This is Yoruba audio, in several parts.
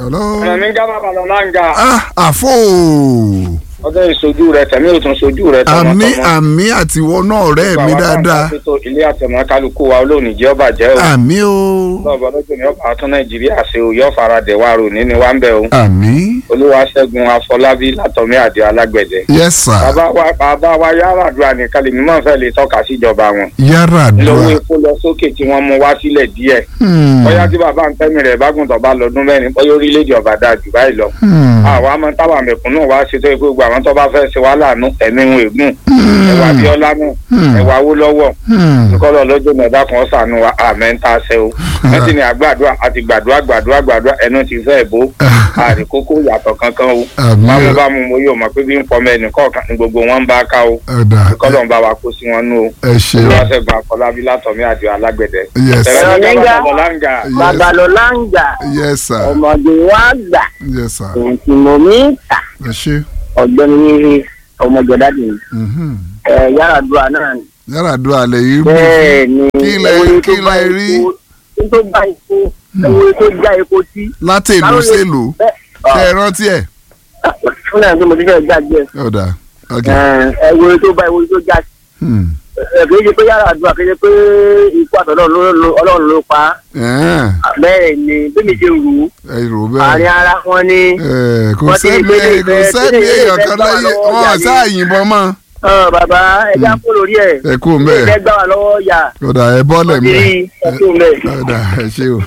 hello. ẹ̀mí gábà bàlọ́ láǹgà ah àfò ọjọ́ ìṣojú rẹ tẹ̀mí ò tún ṣojú rẹ àmì àmì àtiwọ́ náà ọ̀rẹ́ mi dáadáa ilé àtẹ̀mọ́ kálukú wa olóòní jẹ́ ọba jẹ́ o àmì o lọ́ọ̀bọ lọ́jọ́ ní ọba tún nàìjíríà ṣe o yọ faradẹ̀ wa rò ní ni wá ń bẹ̀ o àmì olúwaṣẹ́gun afọlábí látọ̀mí àdé alágbẹ̀dẹ yes sir bàbá wa bàbá wa yàrá àdúrà nìkan lèmi máa ń fẹ́ lè tọ́ka síjọba wọn yàrá lówó àdúrà epo lọ sókè tí wọ́n mú wá sílẹ̀ díẹ̀ Hmm, bóyá tí bàbá ń tẹ́mi rẹ̀ bágùn tó bá lọ́dún mẹ́rin bóyá orílẹ̀-èdè ọba dáa jù báyìí lọ hmm, àwa máa ń tábà mẹ̀kúnnù wá ṣe tó yẹ pé gbogbo àwọn tó bá fẹ́ ṣe wá láàánú ẹ̀mí wọn ègún ẹ̀wà abíọ́lá náà Hmm. ẹ̀wà awólọ́wọ̀ hmm. kọ́lọ̀ lọ́jọ́ mẹ́ta kan ṣàánú wa àmẹ́ ń ta ṣe o wọ́n sì ní àgbàdua àti gbàdúrà gbàdúrà gbàdúrà ẹnu ti fẹ́ bó àríkókó yàtọ̀ kankan o Àmín. bámu bámu mo yóò mọ̀ pé bí ń pọmọ ẹnì kọ̀ọ̀kan ní gbogbo wọn ń bá ká o ọ̀dà kọ́lọ̀ ń bá wa kó sí wọn nú o ẹ ṣe o olùwàṣẹ́gun àfọlábí látọ̀mí àdìo alágbẹ̀dẹ. yes ẹ̀rọ ní Ẹ̀rọ gábà lọ́láǹgà babalọla ń gbà yes sir ọmọdé wa gbà yes sir èyí mo mi ń tà ẹ ṣe ọ̀gbẹ́ni yìí ọmọjọdádì mhm. ẹ yàrá dùà náà ni. yàrá àdúrà lè yí bù bẹ́ẹ̀ ni Kí lẹ- ewé kí tó bá lẹ rí? epo- kí tó bá epo ewé tó já epo sí. láti ìlú Báwo ni- sèlú bẹ́ẹ̀ ṣe é rántí ẹ̀ fún náà tí mo ti fẹ́ gbàgbé ọ̀dà ok ẹ ewé tó bá ewé tó já sí. hmm. ẹ kì í ṣe pé yàrá dùà kì í ṣe pé ikú àtọ̀dọ̀ ọlọ́run ló pa á. ẹ̀ẹ́n, bẹ́ẹ̀ ni bí mi ṣe rù ú ẹ rò àárín bẹ́ẹ̀ ara wọn ni. ẹ̀, kò wọ́n ti sẹ́ni gbélé kò ìfẹ́- sẹ́ni gbélé èèyàn ìfẹ́ kan gbà wá láyé lọ́wọ́ wọn ìyá ni. sáà yìnbọn mọ́ Ọ, bàbá ẹja kó lórí ẹ̀ ẹ kú mbẹ́ ìfẹ́ gbà wá lọ́wọ́ yà ọ̀dà ẹ bọ́lẹ̀ mbẹ́ kiri ẹkú mẹ́. ọ̀dà ẹ ṣe o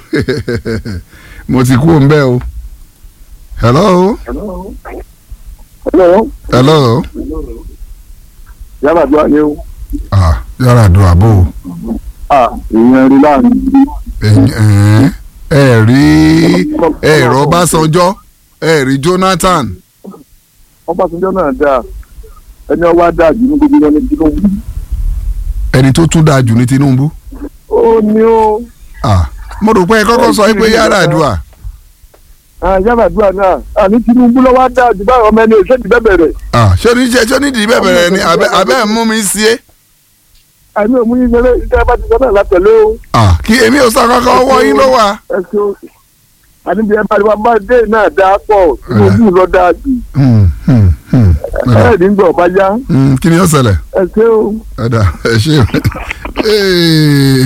mo ti kú mbẹ́ o hello Hello. hello yàrá àdúrà ni ó ah yàrá àdúrà bò ó. à ìyẹn rí láàrin. ẹ̀yin- ẹ rí ẹ̀rọ Ọbásanjọ́ ẹ rí Jonathan Ọbásanjọ́ náà dáa ẹni ọwọ́ dáa jù ní gbogbo ẹni Tinubu. ẹni tó tún dáa jù ní Tinubu ó ní ó ah mo rò pé ẹ kọ́kọ́ sọ pé yàrá àdúrà yàrá àdúrà náà àní Tinubu lọ́wọ́ dáa jù báwọn ọmọ ẹni òṣèlú bẹ́ẹ̀ bẹ̀rẹ̀. ah ṣé oníṣẹ́ ṣé onídìí bẹ́ẹ̀ bẹ̀rẹ̀ ni abẹ́ abẹ́ mú mi sí é àmì òmù yín ṣeré iṣẹ́ bá ti sọ náà látẹ̀lé o. ah kí èmi ò sọ kankan ọwọ́ yín ló wà. ẹ ṣe o àní bí ẹ bá rí wa bá dé náà dáa pọ̀ Tinubu lọ dáa jù. Hmm, hmm, hmm. ẹ ní gbọ̀ bá yá Hmm, kí ni ó ṣẹlẹ̀ ẹ ṣe o. ẹ̀dá ẹ̀ ṣe. Ee.